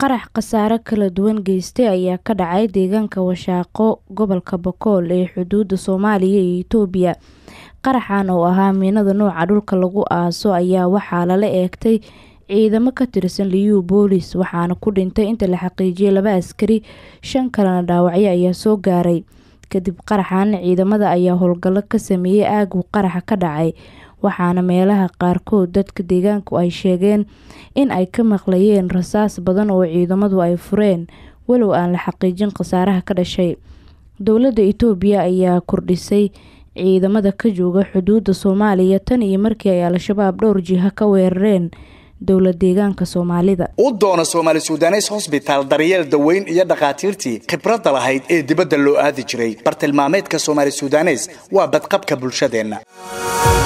qarax khasaare kala duwan geystay ayaa ka dhacay deegaanka washaaqo gobolka bakool ee xuduuda soomaaliya iyo itoobiya qaraxan oo ahaa miinada nooca dhulka lagu aaso ayaa waxaa lala eegtay ciidamo ka tirsan liyu boolis waxaana ku dhintay inta la xaqiijiyay laba askari shan kalena dhaawacyo ayaa soo gaaray kadib qaraxan ciidamada ayaa howlgallo ka sameeyey aagu qaraxa ka dhacay waxaana meelaha qaarkood dadka deegaanku ay sheegeen in ay ka maqlayeen rasaas badan oo ciidamadu ay fureen walow aan la xaqiijin khasaaraha ka dhashay dowladda itoobiya ayaa kordhisay ciidamada ka jooga xuduuda soomaaliya tan iyo markii ay al-shabaab dhowr jiha ka weerareen dowla deegaanka soomaalida u doona soomaali sudanes hosbitaal daryeel daweyn iyo dhakhaatiirtii khibradda lahayd ee dibadda loo aadi jiray bartilmaameedka soomaali sudanes waa badqabka bulshadeenna